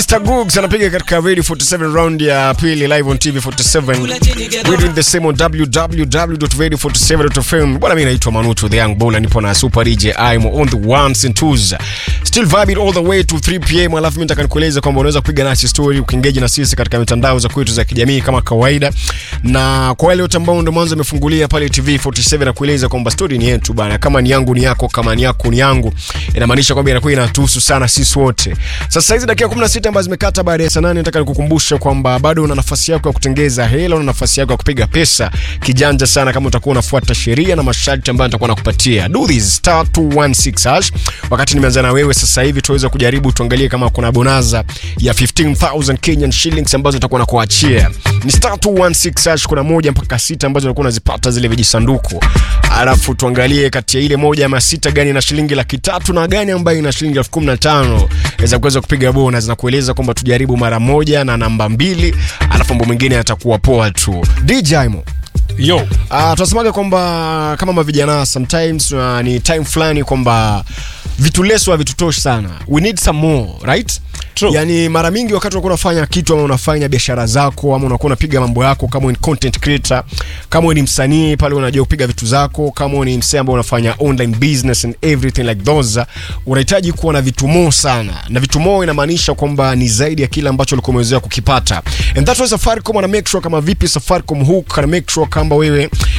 Mr. Googs anapiga katika Radio 47 round ya pili live on TV 47. We doing the same on www.radio47.fm. Bwana mimi naitwa Manucho the Young Bull nipo na Super DJ I'm on the ones and twos. Still vibing all the way to 3 pm. Alafu mimi nataka nikueleze kwamba unaweza kupiga nasi story ukiengage na sisi katika mitandao za kwetu za kijamii kama kawaida. Na kwa wale wote ambao ndio mwanzo wamefungulia pale TV 47 na kueleza kwamba story ni yetu bana. Kama ni yangu ni yako, kama ni yako ni yangu. Inamaanisha kwamba inakuwa inatuhusu sana sisi wote. Sasa hizi dakika 16 ambazo zimekata baada ya saa 8 nataka nikukumbusha kwamba bado una nafasi yako ya kutengeza hela, una nafasi yako ya kupiga pesa kijanja sana kama utakuwa unafuata sheria na masharti ambayo nitakuwa nakupatia. Do this star 216 hash. Wakati nimeanza na wewe sasa hivi tuweze kujaribu tuangalie kama kuna bonaza ya 15000 Kenyan shillings ambazo nitakuwa nakuachia. Ni star 216 hash, kuna moja mpaka sita ambazo unakuwa unazipata zile vijisanduku. Alafu tuangalie kati ya ile moja ama sita gani na shilingi laki tatu na gani ambayo ina shilingi elfu kumi na tano za kuweza kupiga bonus na kueleza kwamba tujaribu mara moja na namba mbili, alafu mambo mengine yatakuwa poa tu. DJ Mo. Yo. Uh, tunasemaga kwamba kama mavijana sometimes uh, ni time fulani kwamba vitu leso havitutoshi sana we need some more right True. yani mara mingi wakati unakuwa unafanya kitu ama unafanya biashara zako ama unakuwa unapiga mambo yako kama wewe ni content creator kama wewe ni msanii pale unajua kupiga vitu zako kama wewe ni msee ambao unafanya online business and everything like those unahitaji kuwa na vitu more sana na vitu more inamaanisha kwamba ni zaidi ya kile ambacho ulikuwa umezoea kukipata and that's why Safaricom ana make sure kama vipi Safaricom hook ana make sure kwamba wewe